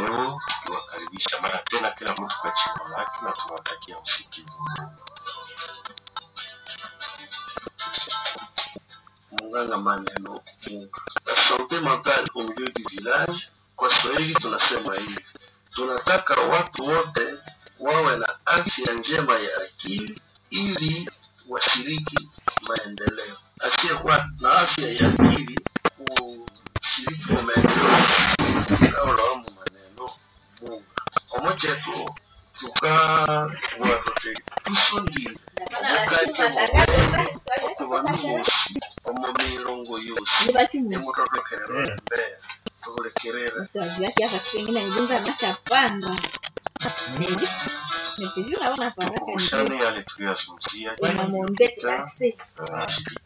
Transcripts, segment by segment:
leo tukiwakaribisha mara tena kila mtu kwa jina lake na tunawatakia usikivu mwema. Munganga maneno sante mentale au milieu du village. Kwa Swahili tunasema hivi, tunataka watu wote wawe na afya njema ya akili ili washiriki maendeleo. Asiyekuwa na afya ya akili kushiriki kwa maendeleo aulawamu maneno Mungu omoja tu tuka watote tusundire omugajja mubwenge okubantu bosi omu mirongo yose emutotokerera embeera tubulekerera Tuajuaki hapa siku ingine mjinga ameshapanda. Nikijua naona faraka Kumbushane yale tuliyozungumzia wanamwombea taksi. Ah,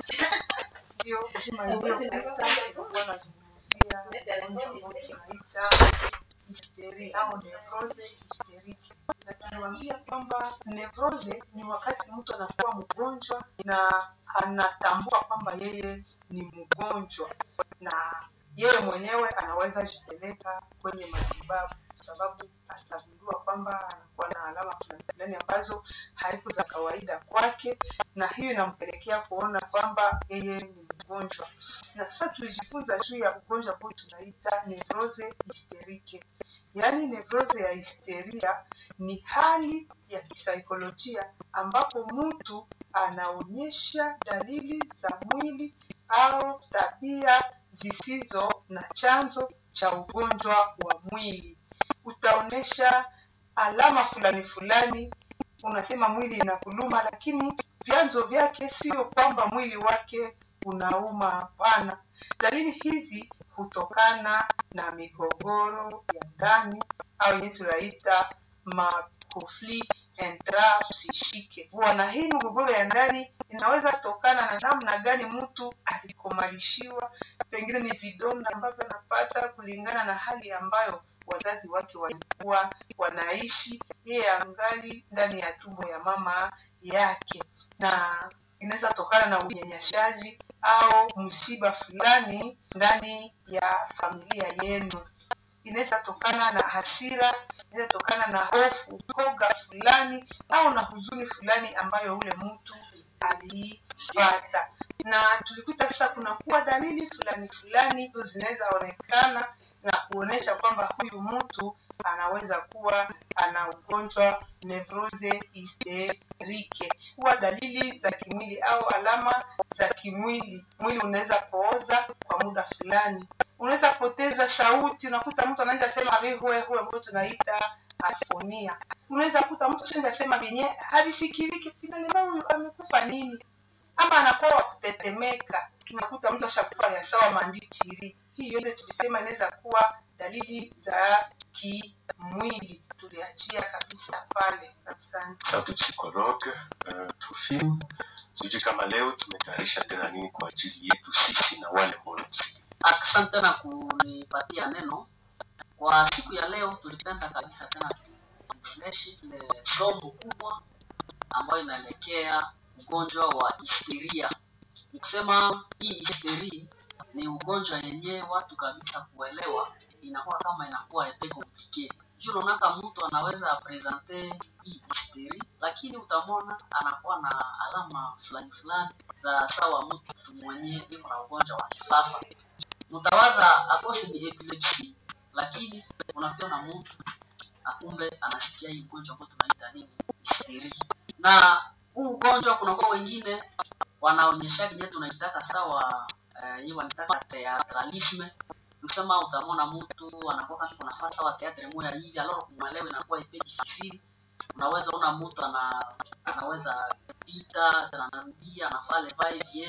Ndio juma iliyopita nilikuwa nazungumzia ugonjwa ambao tunaita histeri au nevrose hysterike, na tuliwaambia kwamba nevrose ni wakati mtu anakuwa mgonjwa na anatambua kwamba yeye ni mgonjwa na yeye mwenyewe anaweza jipeleka kwenye matibabu kwa sababu atagundua kwamba anakuwa na alama fulani fulani ambazo haiko za kawaida kwake, na hiyo inampelekea kuona kwamba yeye ni mgonjwa. Na sasa tulijifunza juu ya ugonjwa ambao tunaita nevrose hysterike. Yaani nevrose ya histeria ni hali ya kisaikolojia ambapo mtu anaonyesha dalili za mwili au tabia zisizo na chanzo cha ugonjwa wa mwili. Utaonyesha alama fulani fulani, unasema mwili inakuluma, lakini vyanzo vyake sio kwamba mwili wake unauma. Hapana, dalili hizi hutokana na migogoro ya ndani au yenye tunaita makonflit intrapsychique. Na hii migogoro ya ndani inaweza tokana na namna gani mtu alikomalishiwa, pengine ni vidonda ambavyo anapata kulingana na hali ambayo wazazi wake walikuwa wanaishi, yeye angali ndani ya tumbo ya mama yake, na inaweza tokana na unyanyashaji au msiba fulani ndani ya familia yenu. Inaweza tokana na hasira, inaweza tokana na hofu, koga fulani au na huzuni fulani ambayo ule mtu aliipata. Na tulikuta sasa kunakuwa dalili fulani fulani hizo zinaweza onekana na kuonesha kwamba huyu mtu anaweza kuwa ana ugonjwa nevrose hysterike. Huwa dalili za kimwili au alama za kimwili. Mwili unaweza pooza kwa muda fulani, unaweza poteza sauti. Unakuta mtu anaanza sema vihue hue, ambayo tunaita afonia. Unaweza kuta mtu anaanza sema vyenye havisikiliki, finali huyu amekufa nini, ama anakuwa wa kutetemeka. Unakuta mtu ashakufanya sawa mandichiri. Hii yote tulisema inaweza kuwa dalili za kimwili. Tuliachia kabisa pale. Asante. Asante psikologe uh, Trufim. Sijui kama leo tumetayarisha tena nini kwa ajili yetu sisi na wale ambao wanatusikia. Asante tena kunipatia neno. Kwa siku ya leo tulipenda kabisa tena tuoneshe ile somo kubwa ambayo inaelekea ugonjwa wa histeria. Nikusema hii histeria ni ugonjwa yenyewe watu kabisa kuelewa inakuwa kama inakuwa epe komplike. Juu unaonaka mtu anaweza presente hii histeria, lakini utamwona anakuwa na alama fulani fulani za sawa mtu mwenye iko na ugonjwa wa kifafa. Mtawaza akose ni epilepsy, lakini unakiona mtu akumbe anasikia hii ugonjwa ambao tunaita nini histeria. Na huu ugonjwa kunakuwa wengine wanaonyesha kinye tunaitaka sawa eh, hii wanataka theatralisme kusema utamwona mtu anakuwa kama kuna fasa wa teatre moja hivi alors kumwelewa inakuwa ipe difficile unaweza ona mtu ana anaweza pita tena anarudia anafaa vai bien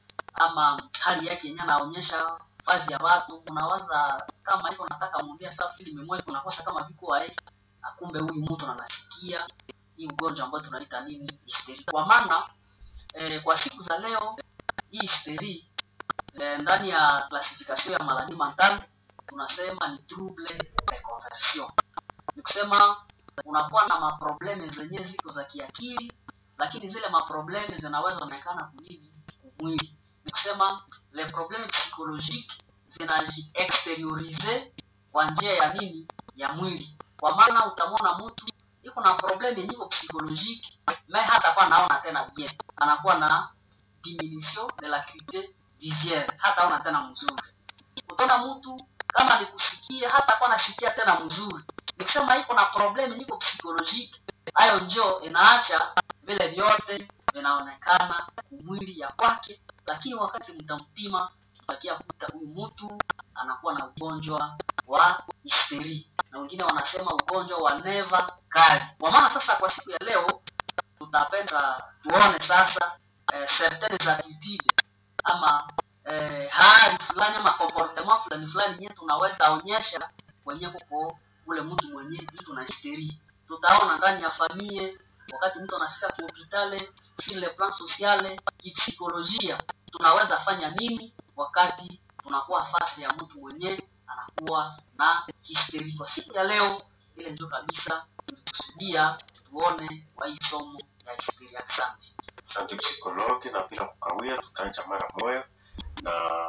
ama hali yake yenyewe anaonyesha fazi ya watu unawaza kama hivyo nataka muongea saa film moja unakosa kama viko wae akumbe huyu mtu anasikia hii ugonjwa ambao tunaita nini hysteria kwa maana eh, kwa siku za leo hii hysteria eh, ndani ya classification ya maladie mentale tunasema ni trouble de conversion. Ni kusema unakuwa na maprobleme zenye ziko za kiakili, lakini zile maprobleme zinaweza onekana kunini kumwili. Ni kusema les problèmes psychologiques zinaji exteriorize kwa njia ya nini ya mwili kwa maana utamwona mtu iko na probleme yenye iko psychologique me hata kwa naona tena bien anakuwa na diminution de l'acuité visuelle hataona tena mzuri utaona mtu kama ni kusikia hata kwa nasikia tena mzuri nikisema iko na probleme niko psychologique hayo njo inaacha vile vyote vinaonekana kumwili ya kwake lakini wakati mtampima tutakia kuta huyu mtu anakuwa na ugonjwa wa histeri na wengine wanasema ugonjwa wa neva kali kwa maana sasa kwa siku ya leo tutapenda tuone sasa eh, certaines attitudes ama eh, hali fulani ama comportement fulani fulani yenye tunaweza onyesha kwenye kuko ule mtu mwenye iko na histeri tutaona ndani ya familia wakati mtu anafika ku hospitali sur le plan sociale kipsikolojia tunaweza fanya nini wakati tunakuwa fasi ya mtu mwenye anakuwa na histeri kwa siku ya leo ile ndio kabisa tulikusudia tuone kwa hii somo ya histeri asante Asante psikologi, na bila kukawia, tutaanza mara moja na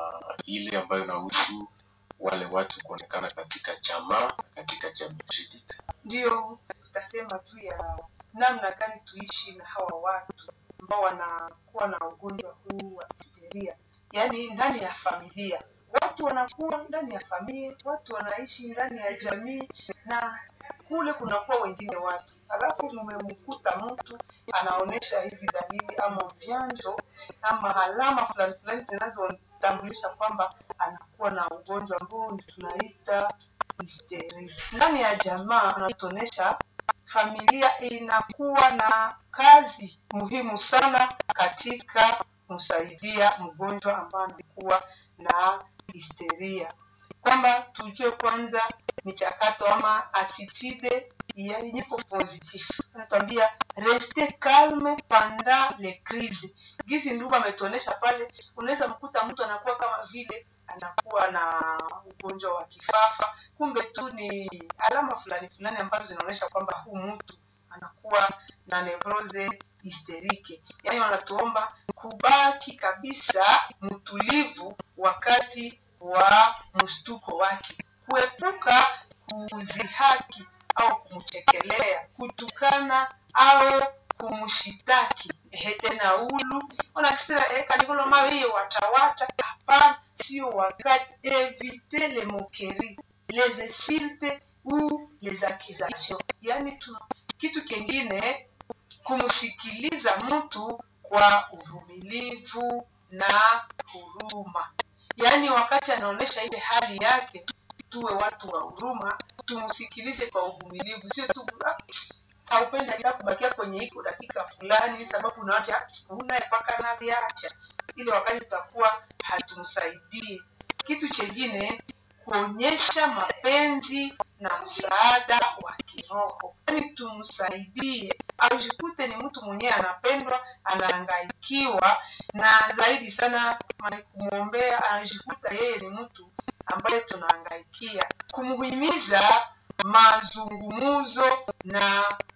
ile ambayo inahusu wale watu kuonekana katika jamaa na katika jamii. Judith. ndio tutasema tu ya namna gani tuishi na hawa watu ambao wanakuwa na ugonjwa huu wa histeria yaani ndani ya familia watu wanakuwa ndani ya familia watu wanaishi ndani ya jamii na kule kunakuwa wengine watu alafu mmemkuta mtu anaonyesha hizi dalili ama vyanzo ama alama fulani fulani zinazotambulisha kwamba anakuwa na ugonjwa ambao ni tunaita histeri ndani ya jamaa anatuonyesha familia inakuwa na kazi muhimu sana katika kumsaidia mgonjwa ambaye anakuwa na histeria kwamba tujue kwanza michakato ama attitude yenye iko positif anatuambia reste calme pendant les crises gisi ndugu ametuonesha pale unaweza mkuta mtu anakuwa kama vile anakuwa na ugonjwa wa kifafa kumbe tu ni alama fulani fulani ambazo zinaonyesha kwamba huu mtu anakuwa na nevrose histerike yaani wanatuomba kubaki kabisa mtulivu wakati wa mshtuko wake kuepuka kuzihaki au kumchekelea kutukana au kumshitaki ehe tena ulu onakisira eh, kanikolo mawiyo watawata hapana sio wakati evite le moquerie les insultes ou les accusations yaani tuna kitu kingine kumsikiliza mtu kwa uvumilivu na huruma yaani wakati anaonyesha ile hali yake tuwe watu wa huruma tumsikilize kwa uvumilivu sio tu "Ah, haupenda ila kubakia kwenye iko dakika fulani sababu unaacha una mpaka naviacha ile wakati tutakuwa hatumsaidie kitu chengine kuonyesha mapenzi na msaada wa kiroho yaani tumsaidie ajikute ni mtu mwenyewe anapendwa anahangaikiwa na zaidi sana ma- kumwombea anajikuta yeye ni mtu ambaye tunahangaikia kumhimiza mazungumzo na